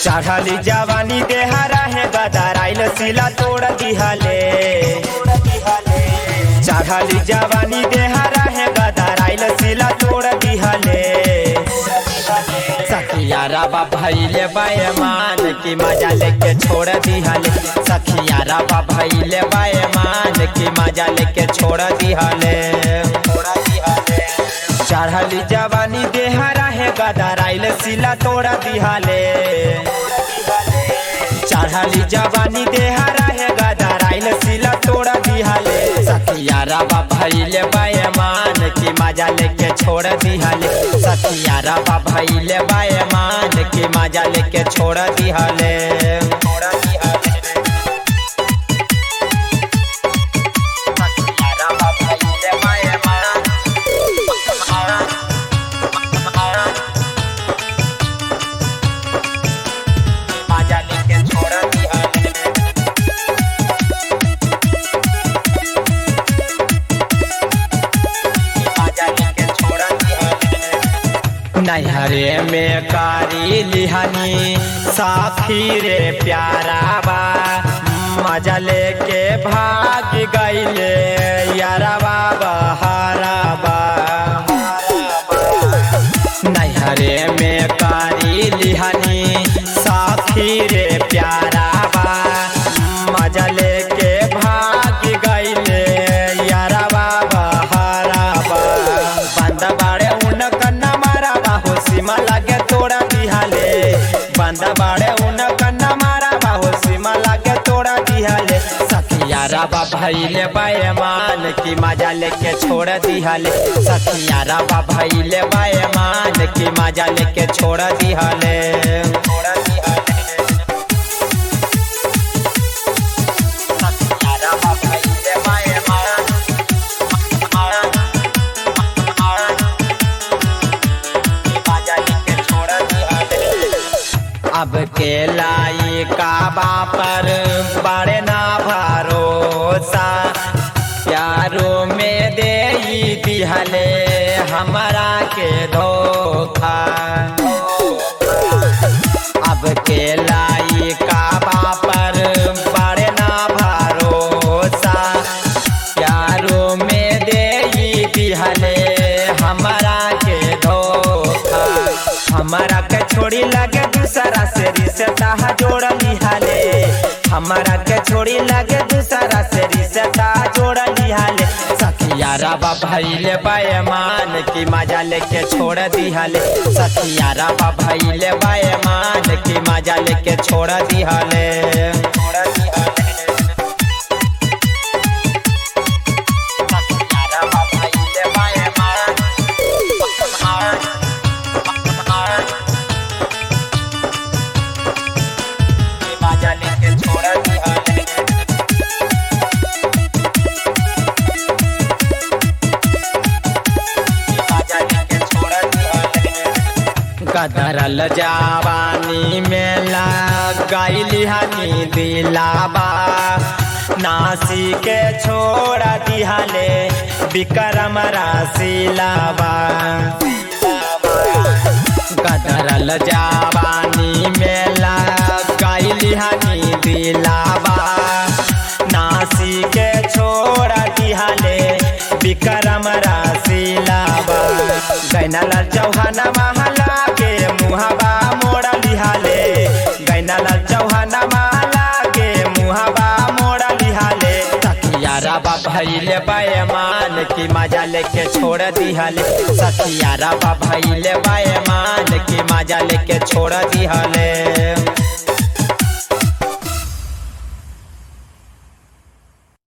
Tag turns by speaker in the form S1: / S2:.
S1: चढ़ली जवानी देहरा है गदराइल सिला तोड़ दिहले चढ़ली जवानी देहरा है गदराइल सिला तोड़ दिहले सखिया रबा भैले बैमान की मजा लेके छोड़ दिहले सखिया रबा भैले बैमान की मजा लेके छोड़ दिहले चढ़ली जवानी देहरा है गदराइल सिला तोड़ दिहले चढ़ली जवानी देहरा है गदराइल सिला तोड़ दिहले सखिया रबा भैले बैमान की मजा लेके छोड़ दिहले सखिया रबा भैले बैमान की मजा लेके छोड़ दिहले छोड़ दिहले सखिया रबा भैले बैमान मजा लेके छोड़ दिहले मजा लेके छोड़ दिहले नैहरे में कारी लिहानी साथी रे प्यारा बा मजा लेके भाग गईले यारबा बहारबा नैहरे में कारी लिहानी साथी रे प्यारा बा मजा लेके भाग गईले यारबा बहारबा बंद बाड़े उन कन्ना मारा बाहो सीमा लागे तोड़ा दिहाले बंद बाड़े उन कन्ना मारा बाहो सीमा लागे तोड़ा दिहाले सखिया रबा भैले बैमान की मजा लेके छोड़ दिहाले सखिया रबा भैले बैमान की मजा लेके छोड़ दिहाले छोड़ दिहाले सखिया रबा भैले बैमान मजा लेके छोड़ दिहाले अब के लाई काबा पर बड़े ना भरोसा प्यारो में दे दिहले हमारा के धोखा अब के लाई काबा पर बड़े ना भरोसा प्यारो में दे दिहले हमारा के धोखा हमारा के छोड़ी लगे दूसरा से रिश्ता जोड़ लिहाले हमारा के छोड़ी लगे दूसरा से रिश्ता जोड़ लिहाले सखिया रबा भैले बैमान की मजा लेके छोड़ दिहाले सखिया रबा भैले बैमान की मजा लेके छोड़ दिहाले छोड़ दिहाले सखिया रबा भैले बैमान मजा लेके छोड़ दिहाले मजा लेके छोड़ दिहाले गदरल जवानी में गईली हनी दिलाबा नासी के छोड़ दिहाले विक्रम राशिलाबा गदरल जवानी में गईली हनी दिलाबा नासी के छोड़ दिहाले विक्रम राशिलाबा गैनल चौहान महला के मुहबा मोड़ लिहाले गैनल चौहान महला के मुहबा मोड़ लिहाले सखिया रबा भैले बैमान की मजा लेके छोड़ दिहाले सखिया रबा भैले बैमान की मजा लेके छोड़ दिहाले